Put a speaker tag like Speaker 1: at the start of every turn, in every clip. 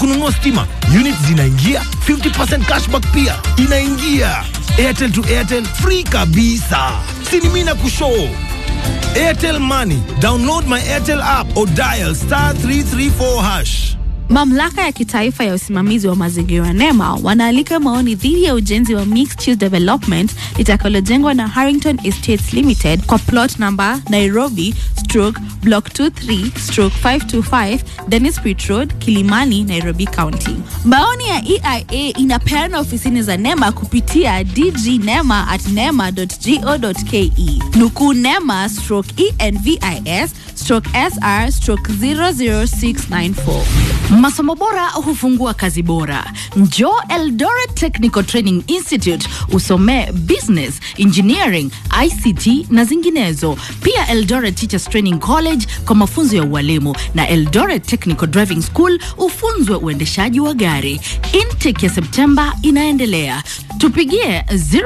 Speaker 1: kununua stima unit zinaingia 50% cashback pia inaingia airtel to airtel free kabisa sinimina kushoo airtel money download my airtel app or dial star 334 hash
Speaker 2: Mamlaka ya kitaifa ya usimamizi wa mazingira NEMA wanaalika maoni dhidi ya ujenzi wa mixed use development litakalojengwa na Harrington Estates Limited kwa plot number Nairobi stroke block 23 stroke 525 Dennis Pitt Road, Kilimani, Nairobi County. Maoni ya EIA inapeana ofisini za NEMA kupitia dgnema at nema.go.ke. Nukuu NEMA stroke ENVIS stroke SR stroke 00694.
Speaker 3: Masomo bora hufungua kazi bora. Njoo Eldoret Technical Training Institute usomee business, engineering, ICT na zinginezo. Pia Eldoret Teachers Training College kwa mafunzo ya ualimu na Eldoret Technical Driving School ufunzwe uendeshaji wa gari. Intake ya Septemba inaendelea. Tupigie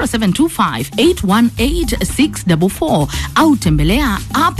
Speaker 3: 0725818644 au tembelea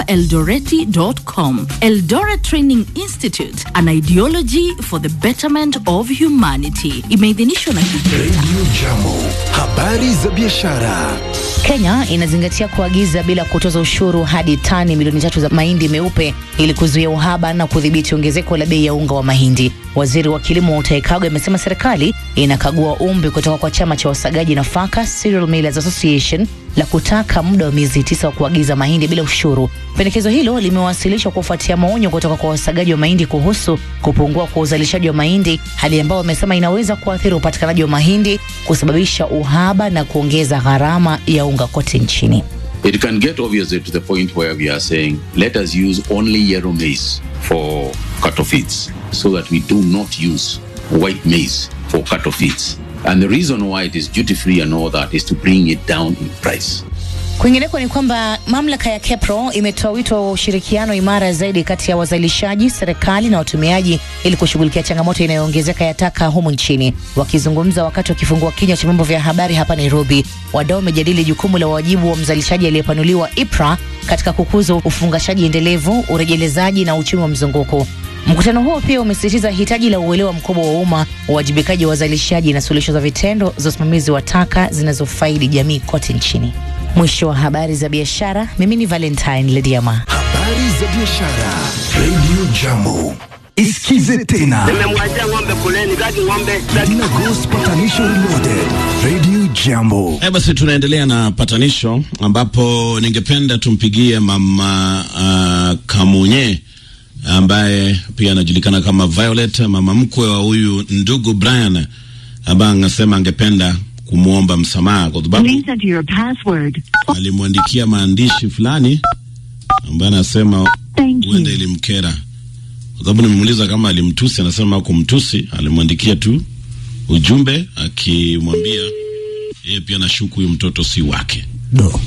Speaker 3: appeldoreti.com. Eldoret Training Institute, an ideology for the betterment of humanity. Imeidhinishwa na KISETA.
Speaker 4: Radio Jambo, habari za biashara.
Speaker 5: Kenya inazingatia kuagiza bila kutoza ushuru hadi tani milioni tatu za mahindi meupe ili kuzuia uhaba na kudhibiti ongezeko la bei ya unga wa mahindi. Waziri wa kilimo Mutahi Kagwe amesema serikali inakagua ombi kutoka kwa chama cha wasagaji nafaka Cereal Millers Association la kutaka muda wa miezi tisa wa kuagiza mahindi bila ushuru. Pendekezo hilo limewasilishwa kufuatia maonyo kutoka kwa wasagaji wa mahindi kuhusu kupungua kwa uzalishaji wa mahindi, hali ambayo wamesema inaweza kuathiri upatikanaji wa mahindi, kusababisha uhaba na kuongeza gharama ya unga kote nchini.
Speaker 6: It can get obviously to the point where we are saying, let us use only yellow maize for cattle feeds so that we do not use white maize for cattle feeds. And the reason why it is duty free and all that is to bring it down in price.
Speaker 5: Kwingineko ni kwamba mamlaka ya KEPRO imetoa wito wa ushirikiano imara zaidi kati ya wazalishaji, serikali na watumiaji ili kushughulikia changamoto inayoongezeka ya taka humu nchini. Wakizungumza wakati wakifungua kinywa cha vyombo vya habari hapa Nairobi, wadau wamejadili jukumu la wajibu wa mzalishaji aliyepanuliwa IPRA katika kukuza ufungashaji endelevu, urejelezaji na uchumi wa mzunguko. Mkutano huo pia umesisitiza hitaji la uelewa mkubwa wa umma, uwajibikaji wa wazalishaji na suluhisho za vitendo za usimamizi wa taka zinazofaidi jamii kote nchini. Mwisho wa habari za biashara, mimi ni Valentine Lediama.
Speaker 4: Habari za biashara. Radio Jambo. Isikize tena.
Speaker 7: Nimemwachia ng'ombe kuleni, kaki ng'ombe.
Speaker 4: Dina Ghost Patanisho Reloaded. Radio Jambo.
Speaker 8: Eh, basi tunaendelea na patanisho ambapo ningependa tumpigie mama uh, Kamunye ambaye pia anajulikana kama Violet, mama mkwe wa huyu ndugu Brian ambaye anasema angependa kumwomba msamaha kwa sababu
Speaker 9: Please enter your password.
Speaker 8: alimwandikia maandishi fulani ambaye anasema
Speaker 9: Thank
Speaker 8: huenda
Speaker 9: you.
Speaker 8: ilimkera. Kwa sababu nimemuuliza kama alimtusi, anasema kumtusi, alimwandikia tu ujumbe akimwambia yeye pia nashuku huyu mtoto si wake.
Speaker 4: Do.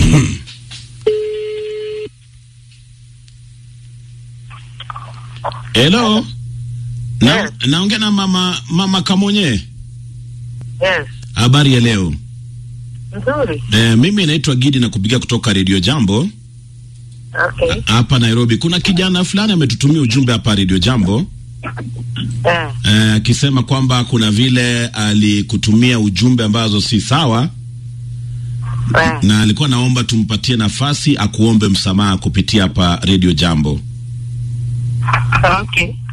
Speaker 8: Hello. Na,
Speaker 7: Yes.
Speaker 8: naongea na mama mama Kamonye.
Speaker 7: Yes,
Speaker 8: Habari ya leo.
Speaker 7: nzuri.
Speaker 8: E, mimi naitwa Gidi na kupigia kutoka Radio Jambo
Speaker 7: Okay.
Speaker 8: hapa Nairobi. Kuna kijana fulani ametutumia ujumbe hapa Radio Jambo
Speaker 7: Eh,
Speaker 8: eh, akisema kwamba kuna vile alikutumia ujumbe ambazo si sawa
Speaker 7: eh.
Speaker 8: na alikuwa naomba tumpatie nafasi akuombe msamaha kupitia hapa Radio Jambo.
Speaker 7: Okay.